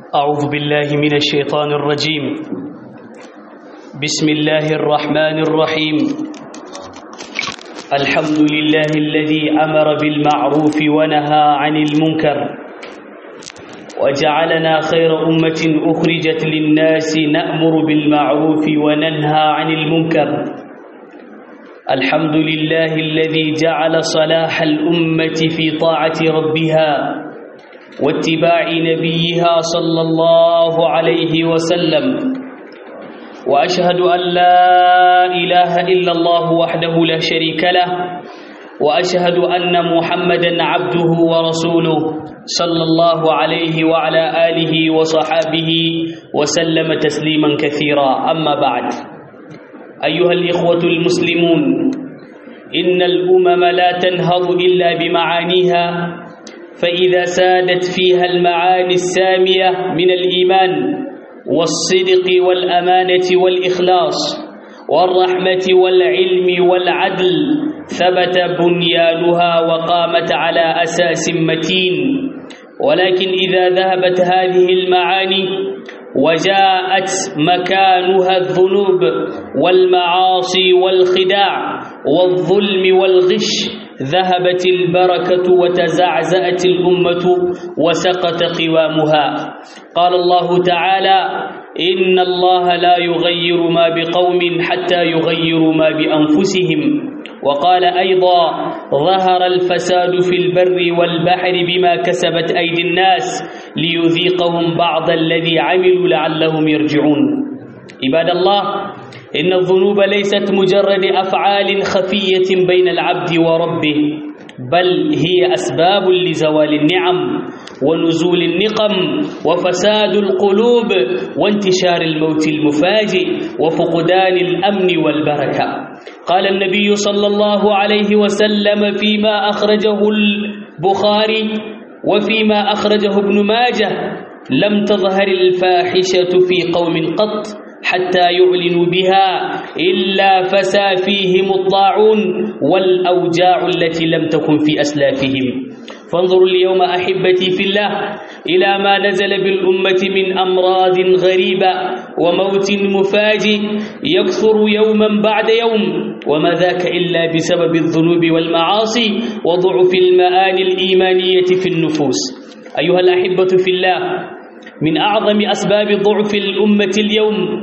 أعوذ بالله من الشيطان الرجيم بسم الله الرحمن الرحيم الحمد لله الذي أمر بالمعروف ونهى عن المنكر وجعلنا خير أمة أخرجت للناس نأمر بالمعروف وننهى عن المنكر الحمد لله الذي جعل صلاح الأمة في طاعة ربها واتباع نبيها صلى الله عليه وسلم وأشهد أن لا إله إلا الله وحده لا شريك له وأشهد أن محمدا عبده ورسوله صلى الله عليه وعلى آله وصحابه وسلم تسليما كثيرا أما بعد أيها الإخوة المسلمون إن الأمم لا تنهض إلا بمعانيها فإذا سادت فيها المعاني السامية من الإيمان والصدق والأمانة والإخلاص والرحمة والعلم والعدل ثبت بنيانها وقامت على أساس متين ولكن إذا ذهبت هذه المعاني وجاءت مكانها الذنوب والمعاصي والخداع والظلم والغش ذهبت البركة وتزعزأت الأمة وسقط قوامها قال الله تعالى إن الله لا يغير ما بقوم حتى يغيروا ما بأنفسهم وقال أيضا ظهر الفساد في البر والبحر بما كسبت أيدي الناس ليذيقهم بعض الذي عملوا لعلهم يرجعون عباد الله إن الذنوب ليست مجرد أفعال خفية بين العبد وربه بل هي أسباب لزوال النعم ونزول النقم وفساد القلوب وانتشار الموت المفاجئ وفقدان الأمن والبركة قال النبي صلى الله عليه وسلم فيما أخرجه البخاري وفيما أخرجه ابن ماجه لم تظهر الفاحشة في قوم قط حتى يعلنوا بها إلا فسى فيهم الطاعون والأوجاع التي لم تكن في أسلافهم فانظروا اليوم أحبتي في الله إلى ما نزل بالأمة من أمراض غريبة وموت مفاجئ يكثر يوما بعد يوم وما ذاك إلا بسبب الذنوب والمعاصي وضعف المآل الإيمانية في النفوس أيها الأحبة في الله من أعظم أسباب ضعف الأمة اليوم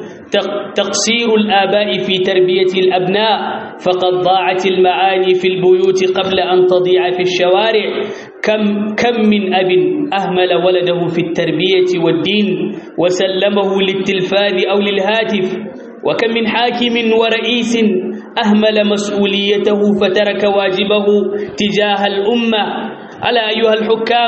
تقصير الآباء في تربية الأبناء فقد ضاعت المعاني في البيوت قبل أن تضيع في الشوارع كم, كم من أب أهمل ولده في التربية والدين وسلمه للتلفاز أو للهاتف وكم من حاكم ورئيس أهمل مسؤوليته فترك واجبه تجاه الأمة ألا أيها الحكام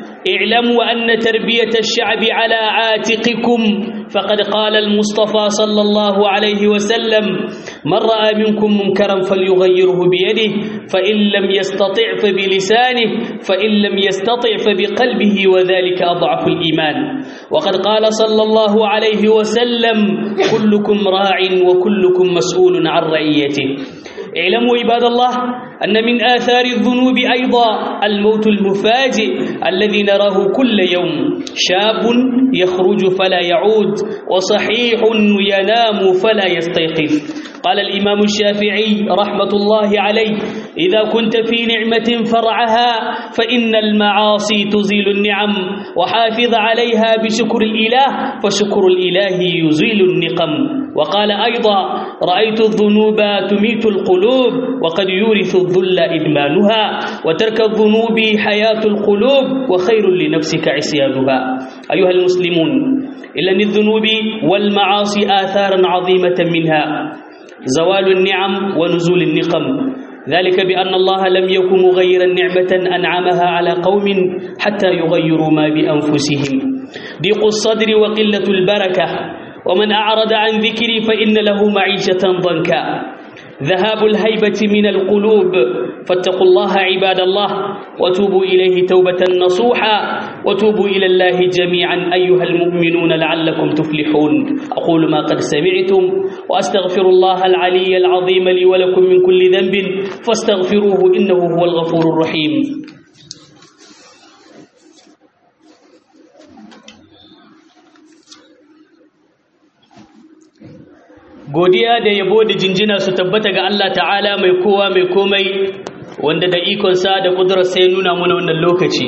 اعلموا أن تربية الشعب على عاتقكم فقد قال المصطفى صلى الله عليه وسلم من رأى منكم منكرا فليغيره بيده فإن لم يستطع فبلسانه فإن لم يستطع فبقلبه وذلك أضعف الإيمان وقد قال صلى الله عليه وسلم كلكم راع وكلكم مسؤول عن رعيته اعلموا عباد الله أن من آثار الذنوب أيضا الموت المفاجئ الذي نراه كل يوم شاب يخرج فلا يعود وصحيح ينام فلا يستيقظ قال الإمام الشافعي رحمة الله عليه إذا كنت في نعمة فرعها فإن المعاصي تزيل النعم وحافظ عليها بشكر الإله فشكر الإله يزيل النقم وقال أيضا رأيت الذنوب تميت القلوب وقد يورث الذل إدمانها وترك الذنوب حياة القلوب وخير لنفسك عصيانها أيها المسلمون إلا الذنوب والمعاصي آثارا عظيمة منها زوال النعم ونزول النقم ذلك بأن الله لم يكن مغيرا نعمة أنعمها على قوم حتى يغيروا ما بأنفسهم ضيق الصدر وقلة البركة ومن أعرض عن ذكري فإن له معيشة ضنكا ذهاب الهيبة من القلوب فاتقوا الله عباد الله وتوبوا إليه توبة نصوحا وتوبوا إلى الله جميعا أيها المؤمنون لعلكم تفلحون أقول ما قد سمعتم وأستغفر الله العلي العظيم لي ولكم من كل ذنب فاستغفروه إنه هو الغفور الرحيم godiya da yabo da jinjina su tabbata ga Allah ta'ala mai kowa mai komai wanda da ikonsa da ƙudurarsa ya nuna muna wannan lokaci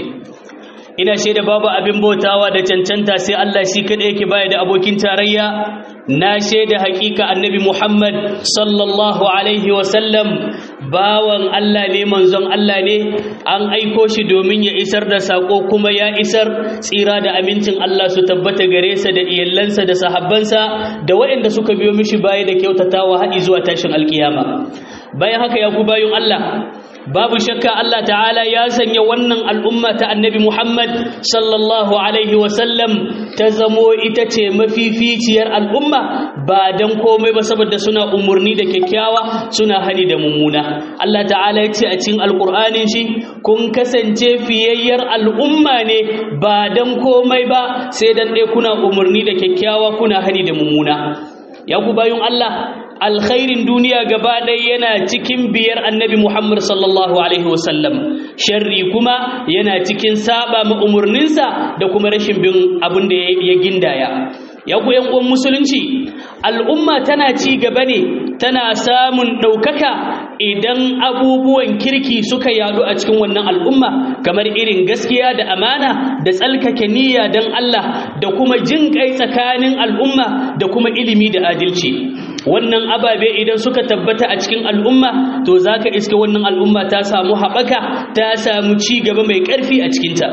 ina shaida babu abin bautawa da cancanta sai Allah shi kaɗai yake baya da abokin tarayya na shaida hakika annabi Muhammad sallallahu alaihi wasallam bawan Allah ne manzon Allah ne an aiko shi domin ya isar da sako kuma ya isar tsira da amincin Allah su tabbata gare sa da iyalansa da sahabbansa da waɗanda suka biyo mishi baya da kyautatawa haɗi zuwa tashin alkiyama bayan haka ya ku bayun Allah babu shakka Allah ta'ala ya sanya wannan al'umma ta annabi Muhammad sallallahu alaihi wasallam ta zamo ita ce mafificiyar al'umma ba don komai ba saboda suna umarni da kyakkyawa suna hani da mummuna Allah ta'ala ya ce a cikin alƙur'anin shi kun kasance fiyayyar al'umma ne ba don komai ba sai dan ɗaya kuna umarni da kyakkyawa kuna hani da mummuna ya ku bayun Allah alkhairin duniya gaba ɗaya yana cikin biyar annabi Muhammad sallallahu Alaihi wasallam sharri kuma yana cikin saba ma umarninsa da kuma rashin bin abin da ya gindaya ya ku uwan musulunci al'umma tana ci gaba ne tana samun ɗaukaka idan abubuwan kirki suka yadu a cikin wannan al'umma kamar irin gaskiya da amana da tsalkake niyya don Allah da kuma jin kai tsakanin al'umma da kuma ilimi da adalci wannan ababe idan suka tabbata a cikin al'umma to za ka iske wannan al'umma ta samu haɓaka ta samu ci gaba mai ƙarfi a cikinta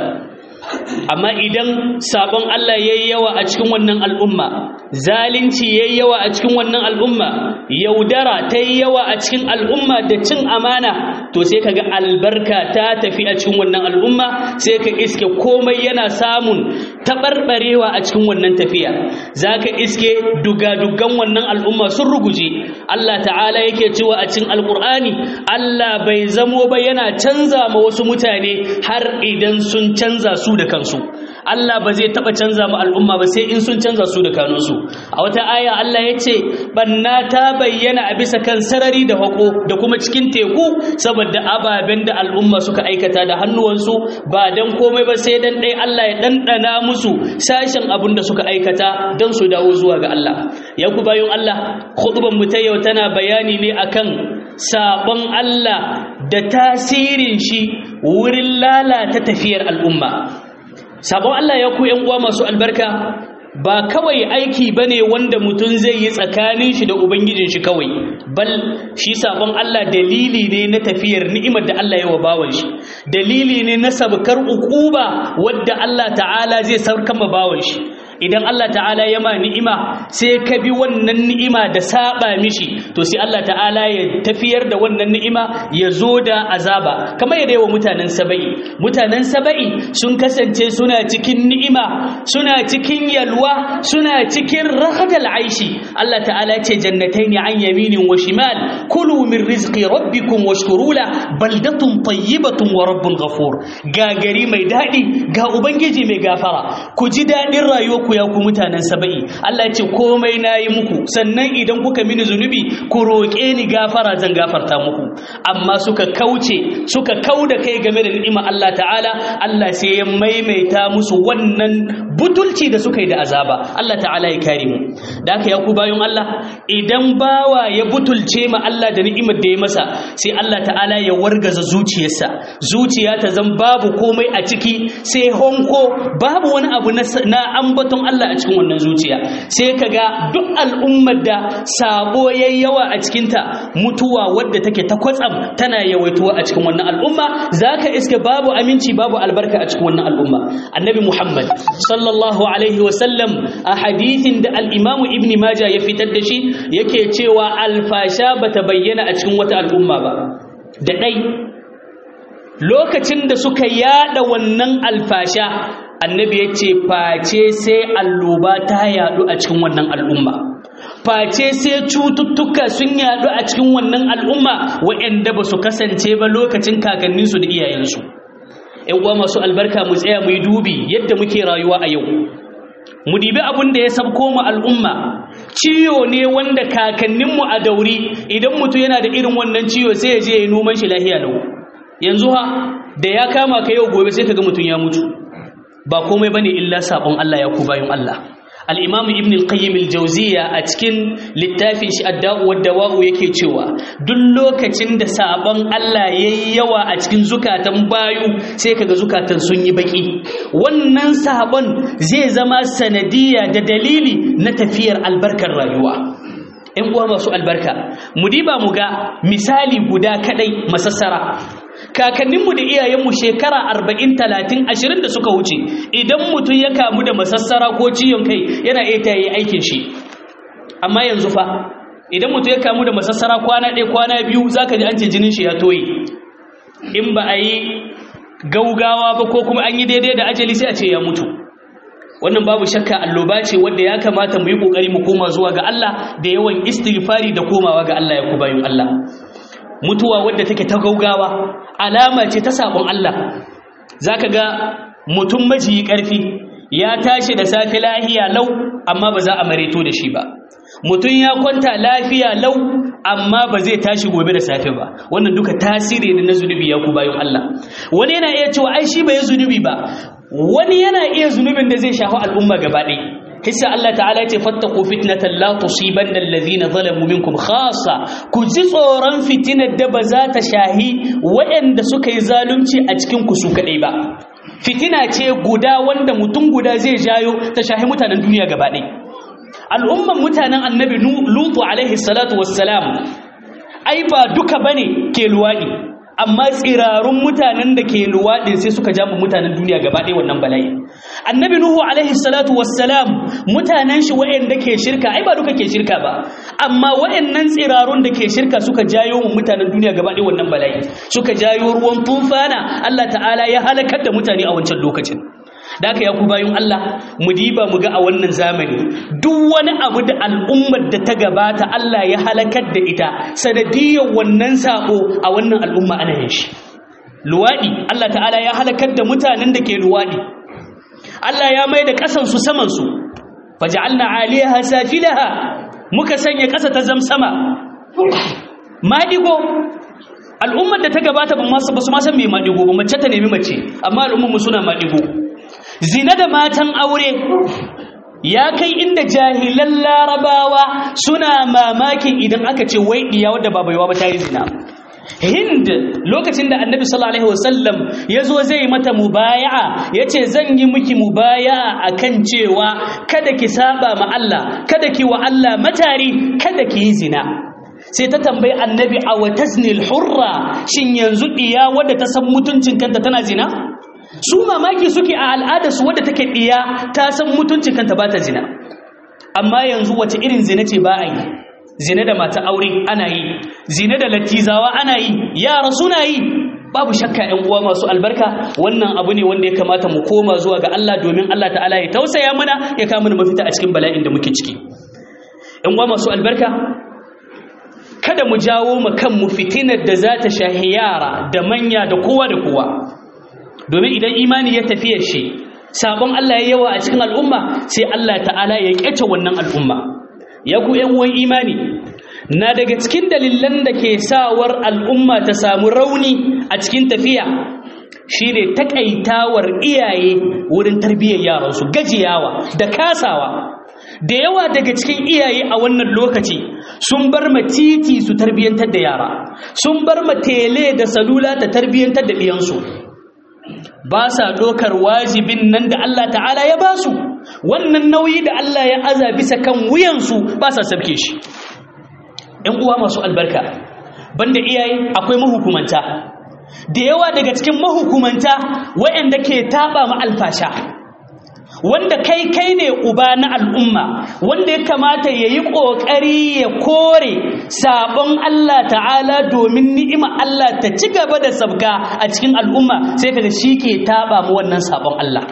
amma idan sabon Allah ya yi yawa a cikin wannan al'umma zalunci ya yi yawa a cikin wannan al'umma yaudara ta yi yawa a cikin al'umma da cin amana to sai ka ga albarka ta tafi a cikin wannan al'umma sai ka iske komai yana samun taɓarɓarewa a cikin wannan tafiya za ka iske dugadugan wannan al'umma sun ruguje Allah ta'ala yake cewa a cikin alƙur'ani Allah bai zamo ba yana canza ma wasu mutane har idan sun canza su da kansu Allah ba zai taba canza mu al'umma ba sai in sun canza su da kanunsu a wata aya Allah ya ce banna ta bayyana a bisa kan sarari da hako da kuma cikin teku saboda ababen da al'umma suka aikata da hannuwansu ba dan komai ba sai dan dai Allah ya dandana musu sashen abin da suka aikata dan su dawo zuwa ga Allah ya ku bayin Allah khutban mu ta yau tana bayani ne akan sabon Allah da tasirin shi wurin lalata tafiyar al'umma sabon Allah ya ku uwa masu albarka ba kawai aiki bane wanda mutum zai yi tsakanin shi da ubangijin shi kawai bal shi sabon Allah dalili ne na tafiyar ni'imar da Allah ya wa bawan shi dalili ne na sabkar ukuba wadda Allah ta'ala zai saukar ma bawan shi idan Allah ta'ala ya ma ni'ima sai ka bi wannan ni'ima da saba mishi to sai Allah ta'ala ya tafiyar da wannan ni'ima ya zo da azaba kamar yadda yawa mutanen saba'i mutanen saba'i sun kasance suna cikin ni'ima suna cikin yalwa suna cikin rahadal aishi Allah ta'ala ce jannataini an yaminin wa shimal kulu min rizqi rabbikum washkuru la baldatun tayyibatun wa rabbun ghafur ga gari mai dadi ga ubangiji mai gafara ku ji dadin rayuwa ku ya ku mutanen saba'i Allah ya ce komai nayi muku sannan idan kuka mini zunubi ku roƙe ni gafara zan gafarta muku amma suka kauce suka kauda kai game da ni'ima Allah ta'ala Allah sai ya maimaita musu wannan butulci da suka yi da azaba Allah ta'ala ya kare mu da haka ya ku bayan Allah idan bawa ya butulce ma Allah da ni'imar da ya masa sai Allah ta'ala ya wargaza zuciyarsa zuciya ta zan babu komai a ciki sai honko babu wani abu na ambaton Allah a cikin wannan zuciya sai kaga duk al'ummar da sabo yayi yawa a cikinta mutuwa wadda take ta kwatsam tana yawaituwa a cikin wannan al'umma zaka iske babu aminci babu albarka a cikin wannan al'umma annabi Muhammad sallallahu alaihi wa sallam a hadithin da al-Imam Ibn Majah ya fitar da shi yake cewa alfasha bata bayyana a cikin wata al'umma ba da dai lokacin da suka yada wannan alfasha annabi ya ce face sai alloba ta yadu a cikin wannan al'umma face sai cututtuka sun yadu a cikin wannan al'umma waɗanda ba su kasance ba lokacin kakanninsu da iyayensu ‘yan uwa masu albarka mu tsaya mu yi dubi yadda muke rayuwa a yau mu dibi abin da ya sabko mu al'umma ciwo ne wanda kakanninmu a dauri idan mutum yana da irin wannan ciwo sai ya je ya yi noman shi lahiya lau yanzu ha da ya kama ka yau gobe sai ka ga mutum ya mutu ba komai bane illa sabon Allah ya ku bayan Allah al-imam ibn al-qayyim al-jawziya a cikin littafin shi ad-da'u wad-dawa'u yake cewa duk lokacin da sabon Allah yayi yawa a cikin zukatan bayu sai kaga zukatan sun yi baki wannan sabon zai zama sanadiya da dalili na tafiyar albarkar rayuwa ‘yan uwa masu albarka mu diba mu ga misali guda kadai masassara kakanninmu da iyayenmu shekara arba'in talatin ashirin da suka wuce idan mutum ya kamu da masassara ko ciwon kai yana iya ta yi aikin shi amma yanzu fa idan mutum ya kamu da masassara kwana ɗaya kwana biyu za ka ji an ce jinin shi ya toye in ba a yi gaugawa ba ko kuma an yi daidai da ajali sai a ce ya mutu wannan babu shakka alloba ce wanda ya kamata mu yi kokari mu koma zuwa ga Allah da yawan istighfari da komawa ga Allah ya ku bayin Allah mutuwa wadda take ta gaugawa alama ce ta sabon Allah zaka ga mutum majiyi karfi ya tashi da safe lafiya lau amma ba za a mareto da shi ba mutum ya kwanta lafiya lau amma ba zai tashi gobe da safe ba wannan duka tasiri ne na zunubi ya ku bayin Allah wani yana iya cewa ai shi bai zunubi ba wani yana iya zunubin da zai shafi al'umma gaba ɗaya hissa Allah ta'ala ya ce fattaku fitnatan la tusibanna alladhina zalamu minkum khassa ku ji tsoron fitinar da ba za ta shahi waɗanda suka yi zalunci a cikin ku su kaɗai ba fitina ce guda wanda mutum guda zai jayo ta shahi mutanen duniya gaba ɗaya al'umman mutanen annabi lutu alaihi salatu wassalam ai ba duka bane ke luwaɗi amma tsirarun mutanen da ke luwaɗin sai suka jama mutanen duniya gaba ɗaya wannan bala'i annabi nuhu alaihi salatu wassalam mutanen shi waɗanda ke shirka ai ba duka ke shirka ba amma waɗannan tsirarun da ke shirka suka jayo mu mutanen duniya gaba ɗaya wannan bala'i suka jayo ruwan tufana Allah ta'ala ya halakar da mutane a wancan lokacin da aka yaku bayan Allah mu diba mu ga a wannan zamani duk wani abu da al'ummar da ta gabata Allah ya halakar da ita sanadiyar wannan sako a wannan al'umma ana yin shi luwadi Allah ta'ala ya halakar da mutanen da ke luwadi Allah ya mai da ƙasan su saman su faj'alna 'aliyaha safilaha muka sanya ƙasa ta zamsama madigo al'ummar da ta gabata ba su ma san me madigo ba mace ta nemi mace amma al'ummar mu suna madigo zina da matan aure ya kai inda jahilan larabawa suna mamakin idan aka ce wai diya wadda ba baiwa ba ta yi zina hind lokacin da annabi sallallahu alaihi wasallam ya zo zai mata mubaya'a ya ce zan yi miki mubaya'a akan cewa kada ki saba ma Allah kada ki wa Allah matari kada ki yi zina sai ta tambayi annabi a wataznil hurra shin yanzu diya wadda ta san mutuncin kanta tana zina su mamaki suke a al'adarsu wadda take ɗiya ta san mutuncin kanta ba ta zina amma yanzu wace irin zina ce ba a yi zina da mata aure ana yi zina da latizawa ana yi yara suna yi babu shakka ‘yan uwa masu albarka wannan abu ne wanda ya kamata mu koma zuwa ga Allah domin Allah ta'ala ya tausaya mana ya kama mana mafita a cikin bala'in da muke ciki ‘yan uwa masu albarka kada mu jawo mu kanmu fitinar da za ta shahi yara da manya da kowa da kowa domin idan imani ya tafiya shi sabon Allah ya yawa a cikin al'umma sai Allah ta'ala ya kyace wannan al'umma ya ku ‘yan uwan imani na daga cikin dalilan da ke sawar al'umma ta samu rauni a cikin tafiya shi ne takaitawar iyaye wurin tarbiyyar yaransu gajiyawa da kasawa da yawa daga cikin iyaye a wannan lokaci sun bar ma titi su tarbiyyantar da yara sun bar ma tele da salula ta tarbiyyantar da ɗiyansu ba sa ɗaukar wajibin nan da Allah ta'ala ya ba su wannan nauyi da Allah ya aza bisa kan wuyansu ba sa sabke shi ‘yan uwa masu albarka banda iyaye akwai mahukumanta da yawa daga cikin mahukumanta waɗanda ke taɓa ma alfasha wanda kai kai ne uba na al'umma wanda ya kamata ya yi ƙoƙari ya kore sabon Allah ta'ala domin ni'ima Allah ta ci gaba da sabga a cikin al'umma sai kaga shi ke taɓa mu wannan sabon Allah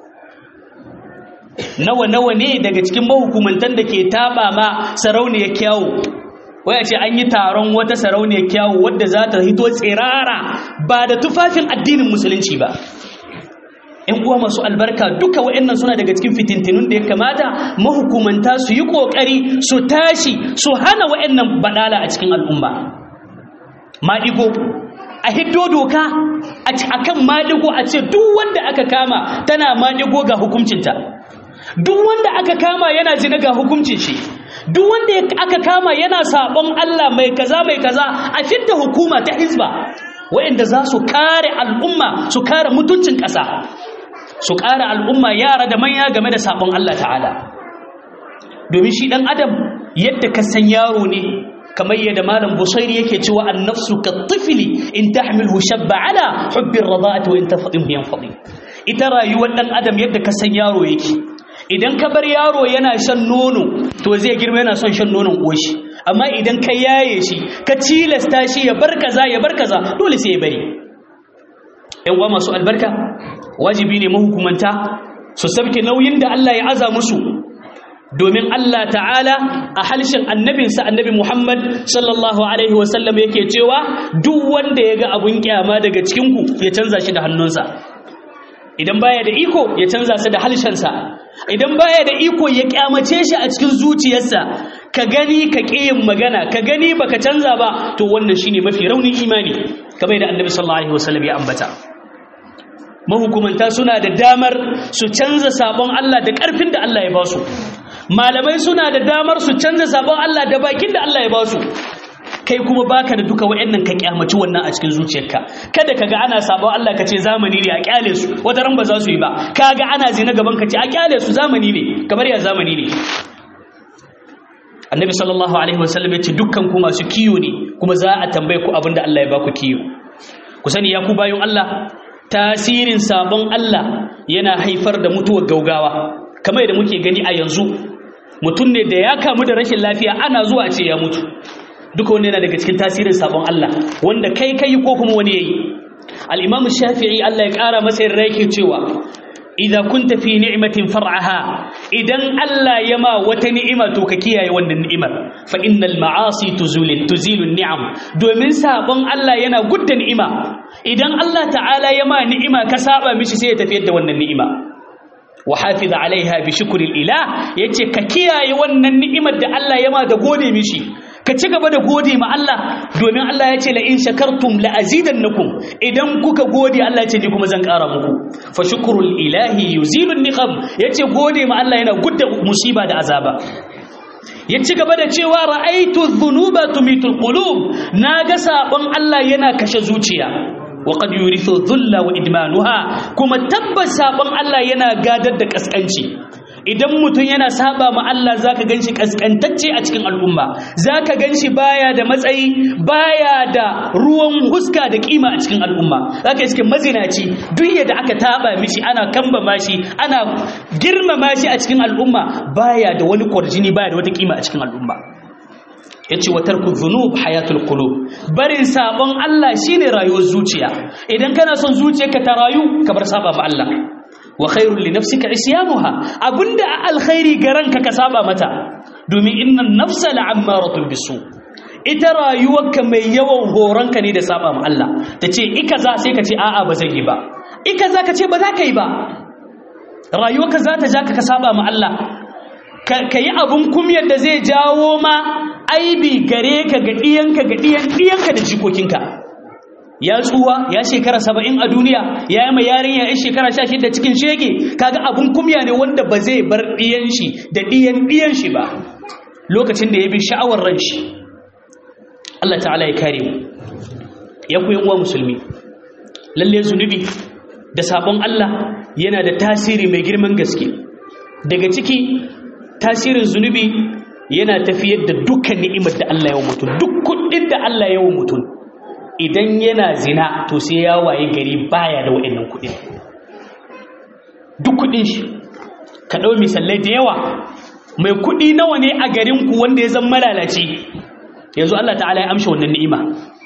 nawa nawa ne daga cikin mahukumantan da ke taɓa ma sarauniyar kyawu waya ce an yi taron wata sarauniyar kyawu wadda za ta hito tsirara ba da tufafin addinin musulunci ba ‘yan uwa masu albarka duka wa'yannan suna daga cikin fitintinun da ya kamata mahukumanta su yi ƙoƙari su tashi su hana wa'yannan baɗala a cikin al'umma maɗigo a hiddo doka a kan maɗigo a ce duk wanda aka kama tana maɗigo ga hukuncinta duk wanda aka kama yana zina ga hukuncin shi duk wanda aka kama yana sabon Allah mai kaza mai kaza a fidda hukuma ta hizba waɗanda za su kare al'umma su kare mutuncin ƙasa su kare al'umma yara da manya game da sabon Allah ta'ala domin shi ɗan adam yadda ka san yaro ne kamar yadda malam busairi yake cewa annafsu ka tifli in tahmilhu shabba ala hubbin rada'ati wa in tafadin biyan fadi ita rayuwar ɗan adam yadda ka san yaro yake idan ka bar yaro yana shan nono to zai girma yana son shan nonon uwashi amma idan ka yaye shi ka cilasta shi ya bar kaza ya bar kaza dole sai ya bari ƴan uwa masu albarka wajibi ne mahukumanta su sabke nauyin da Allah ya aza musu domin Allah ta'ala a halshen annabinsa annabi Muhammad sallallahu alaihi wasallam yake cewa duk wanda ya ga abun kyama daga cikinku ya canza shi da hannunsa idan baya da iko ya canza su da halshensa idan baya da iko ya kyamace shi a cikin zuciyarsa ka gani ka yin magana ka gani baka canza ba to wannan shine mafi raunin imani kamar yadda annabi sallallahu alaihi wasallam ya ambata mahukumanta suna da damar su canza sabon Allah da karfin da Allah ya ba su malamai suna da damar su canza sabon Allah da bakin da Allah ya ba su kai kuma baka da duka wayannan ka kyamaci wannan a cikin zuciyarka kada kaga ana sabon Allah ka ce zamani ne a kyale su wata ran ba za su yi ba kaga ana zina gaban ka ce a kyale su zamani ne kamar ya zamani ne annabi sallallahu alaihi wasallam ya ce dukkan ku masu kiyo ne kuma za a tambaye ku abinda Allah ya baku kiyo ku sani ya ku bayan Allah tasirin sabon Allah yana haifar da mutuwar gaugawa kamar yadda muke gani a yanzu mutum ne da ya kamu da rashin lafiya ana zuwa ce ya mutu duka wanda yana daga cikin tasirin sabon Allah wanda kai kai ko kuma wani yayi al-Imam Shafi'i Allah ya kara masa yarda yake cewa idza kunta fi ni'matin far'aha idan Allah ya ma wata ni'ima to ka kiyaye wannan ni'imar fa innal ma'asi tuzulu tuzilu ni'am domin sabon Allah yana gudda ni'ima idan Allah ta'ala ya ma ni'ima ka saba mishi sai ya tafiyar da wannan ni'ima wa hafiza alaiha bi shukril ilah yace ka kiyaye wannan ni'imar da Allah ya ma da gode mishi ka ci gaba da gode ma Allah domin Allah ya ce la in shakartum la azidannakum idan kuka gode Allah ya ce ni kuma zan ƙara muku fa shukrul ilahi yuzilu niqam yace gode ma Allah yana gudda musiba da azaba ya ci gaba da cewa ra'aitu dhunuba tumitul qulub naga sabon Allah yana kashe zuciya وقد يورث الذل وادمانها kuma tabbas sabon Allah yana gadar da kaskanci idan mutum yana saba ma Allah zaka ganshi kaskantacce a cikin al'umma zaka ganshi baya da matsayi baya da ruwan huska da kima a cikin al'umma zaka iske mazinaci duk yadda aka taba mishi ana kamba mashi ana girmama shi a cikin al'umma baya da wani kwarjini baya da wata kima a cikin al'umma yace wa tarku dhunub hayatul qulub barin sabon Allah shine rayuwar zuciya idan kana son zuciyarka ta rayu ka bar saba ma Allah wa khairul li nafsika isyanuha abunda alkhairi garanka ka saba mata domin innan nafsa la'ammaratun bisu ita rayuwarka mai yawan horonka ne da saba ma Allah tace ikaza sai ka ce a'a ba zai yi ba ikaza ka ce ba za ka yi ba rayuwarka za ta ja ka saba ma Allah ka yi abun kumyar da zai jawo ma aibi gare ka ga ɗiyanka ga ɗiyanka da jikokinka ya tsuwa ya shekara saba'in a duniya ya yi mai yarinya ya shekara sha shida cikin shege kaga abun kumya ne wanda ba zai bar ɗiyan shi da ɗiyan ɗiyan shi ba lokacin da ya bi sha'awar ran shi Allah ta'ala ya kare mu ya ku uwa musulmi lalle zunubi da sabon Allah yana da tasiri mai girman gaske daga ciki tasirin zunubi yana tafiyar da dukkan ni'imar da Allah ya mutum duk kuɗin da Allah ya mutum idan yana zina to sai ya waye gari baya da wa'annan kuɗin duk kuɗin shi ka ɗau misalai da yawa mai kuɗi nawa ne a garinku wanda ya zama malalaci yanzu Allah ta'ala ya amsha wannan ni'ima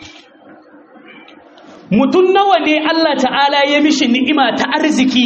mutum nawa ne Allah ta'ala ya mishi ni'ima ta arziki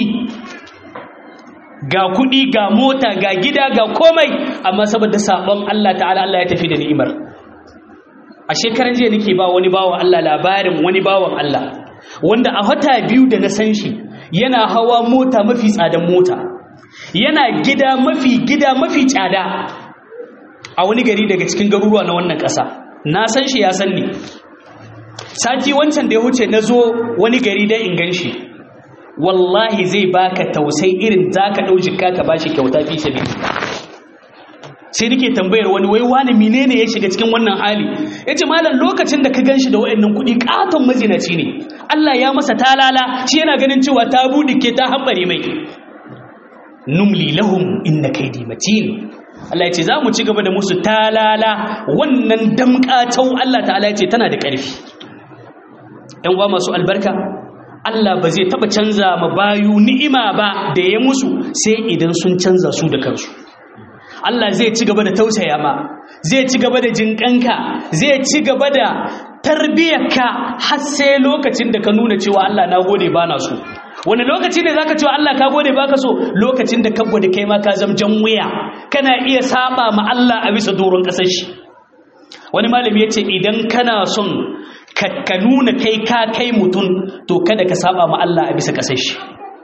ga kuɗi ga mota ga gida ga komai amma saboda sabon Allah ta'ala Allah ya tafi da ni'imar a shekaran jiya nake ba wani bawan Allah labarin wani bawan Allah wanda a wata biyu da na san shi yana hawa mota mafi tsadan mota yana gida mafi gida mafi tsada a wani gari daga cikin garuruwa na wannan ƙasa na san shi ya san ni sati wancan da ya wuce na zo wani gari don in gan shi wallahi zai baka tausai irin zaka dau jikka ka bashi kyauta fi sabilillah sai nake tambayar wani wai wani menene ya shiga cikin wannan hali yace malam lokacin da ka ganshi da wayannan kuɗi katon mazinaci ne Allah ya masa talala shi yana ganin cewa ta budike ta hambare mai numli lahum inna kaydi matin Allah yace zamu ci gaba da musu talala wannan damƙatau Allah ta'ala yace tana da ƙarfi ɗan uwa masu albarka Allah ba zai taba canza ma bayu ni'ima ba da ya musu sai idan sun canza su da kansu Allah zai ci gaba da tausaya ma zai ci gaba da jinƙanka zai ci gaba da tarbiyyarka har sai lokacin da ka nuna cewa Allah na gode ba na so wani lokaci ne zaka cewa Allah ka gode baka so lokacin da ka gode kai ma ka zamjan wuya kana iya saba ma Allah a bisa doron kasar shi wani malami yace idan kana son ka nuna kai ka kai mutum to kada ka saba ma Allah a bisa kasar shi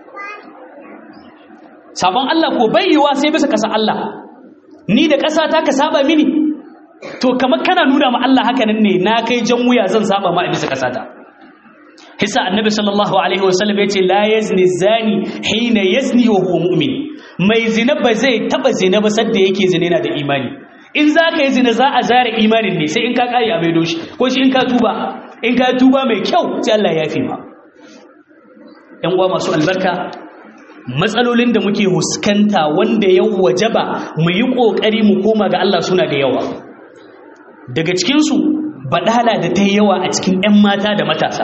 sabon Allah ko bayyawa sai bisa kasar Allah ni da ƙasa ta ka saba mini to kamar kana nuna ma Allah haka nan ne na kai jan wuya zan saba ma a bisa ƙasa ta hisa annabi sallallahu alaihi wasallam ya ce la yazni zani hina yazni wa huwa mu'min mai zina ba zai taba zina ba sadda yake zina yana da imani in za ka yi zina za a zare imanin ne sai in ka kare a maido shi ko shi in ka tuba in ka tuba mai kyau sai Allah ya fi ma yan uwa masu albarka matsalolin da muke huskanta wanda ya wajaba mu yi ƙoƙari mu koma ga Allah suna da yawa daga cikinsu baɗala da ta yi yawa a cikin 'yan mata da matasa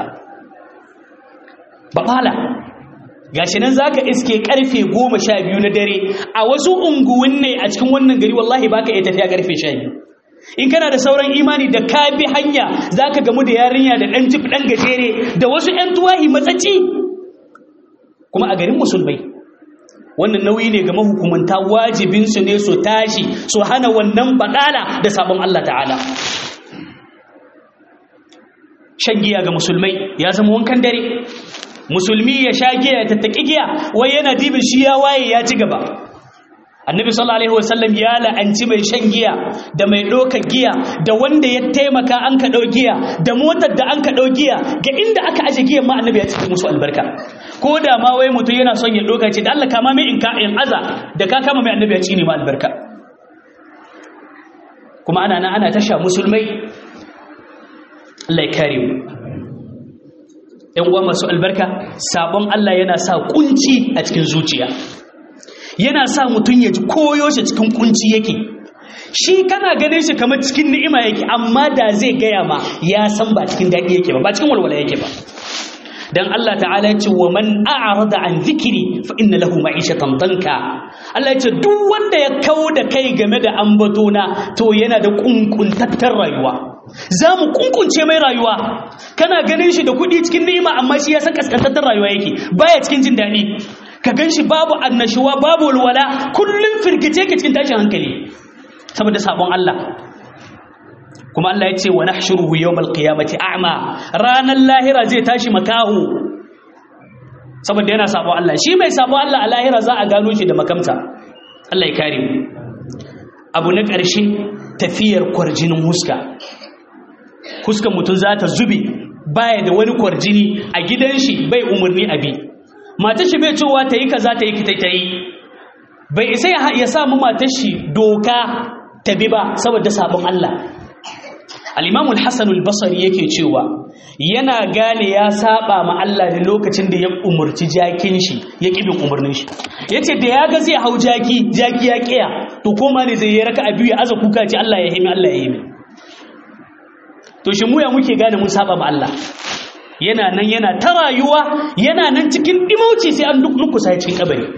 baɗala gashi nan zaka iske karfe goma sha biyu na dare a wasu unguwin ne a cikin wannan gari wallahi baka iya tafiya karfe sha biyu in kana da sauran imani da ka bi hanya zaka gamu da yarinya da ɗan jif ɗan gajere da wasu 'yan tuwahi matsatsi kuma a garin musulmai wannan nauyi ne ga mahukumanta wajibinsu ne su tashi su hana wannan baɗala da sabon Allah ta'ala shan giya ga musulmai ya zama wankan dare musulmi ya sha giya ya tattaki giya wai yana dibin shi ya waye ya ci gaba annabi sallallahu alaihi wasallam ya la'anci mai shan giya da mai ɗaukar giya da wanda ya taimaka an ka ɗau giya da motar da an ka ɗau giya ga inda aka aje giyan ma annabi ya ci musu albarka ko da ma wai mutum yana son ya ɗauka ce da Allah kama mai in ka in aza da ka kama mai annabi ya ci ne ma albarka kuma ana nan ana tasha musulmai Allah ya kare mu ‘yan uwa masu albarka sabon Allah yana sa kunci a cikin zuciya yana sa mutum ya ji koyo shi cikin kunci yake shi kana ganin shi kamar cikin ni'ima yake amma da zai gaya ma ya san ba cikin daɗi yake ba ba cikin walwala yake ba dan Allah ta'ala ya ce wa man a'rada an zikiri fa inna lahu ma'ishatan danka Allah ya ce duk wanda ya kawo da kai game da ambatona to yana da kunkuntattar rayuwa za mu kunkunce mai rayuwa kana ganin shi da kuɗi cikin ni'ima amma shi ya san kaskantattar rayuwa yake baya cikin jin daɗi ka gan shi babu annashuwa babu walwala kullum firgice ke cikin tashin hankali saboda sabon Allah kuma Allah ya ce wa nahshuruhu yawmal qiyamati a'ma ranar lahira zai tashi makahu saboda yana sabon Allah shi mai sabon Allah a lahira za a gano shi da makamta Allah ya kare mu abu na ƙarshe tafiyar kwarjinin huska huskan mutum za ta zube baya da wani kwarjini a gidan shi bai umarni a bi matar shi bai cewa ta yi kaza ta yi ta yi bai isa ya samu matar shi doka ta bi ba saboda sabon Allah al-Imam al-Hasan al-Basri yake cewa yana gane ya saba ma Allah ne lokacin da ya umurci jakin shi ya kibin umarnin shi yace da ya ga zai hau jaki jaki ya kiya to koma ne zai yi raka a biyu ya aza kuka ce Allah ya himi Allah ya himi to shi mu ya muke gane mun saba ma Allah yana nan yana ta rayuwa yana nan cikin dimauci sai an nukusa cikin kabari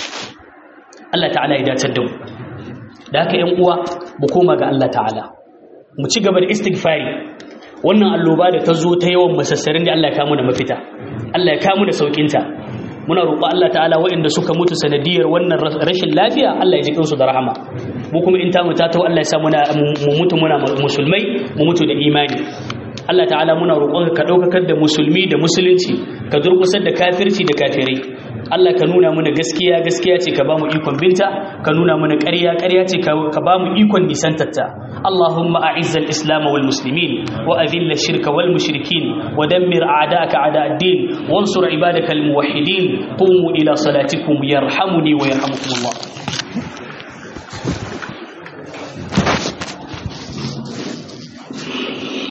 Allah ta'ala ya dace da mu da haka ƴan uwa mu koma ga Allah ta'ala mu ci gaba da istighfari wannan alloba da ta zo ta yawan masassarin da Allah ya kamu da mafita Allah ya kamu da saukinta muna roƙo Allah ta'ala waɗanda suka mutu sanadiyar wannan rashin lafiya Allah ya ji kansu da rahama mu kuma in ta mu ta Allah ya sa muna mu mutu muna musulmai mu mutu da imani Allah ta'ala muna roƙon ka ɗaukakar da musulmi da musulunci ka durƙusar da kafirci da kafirai Allah ka nuna mana gaskiya gaskiya ce ka ba mu ikon binta ka nuna mana ƙarya ƙarya ce ka ba mu ikon nisantarta Allahumma a'izz al-islam wal muslimin wa adhill ash-shirka wal mushrikin wa dammir a'da'aka a'da' ad-din wansur ibadaka al-muwahhidin qumu ila salatikum yarhamuni wa yarhamukum Allah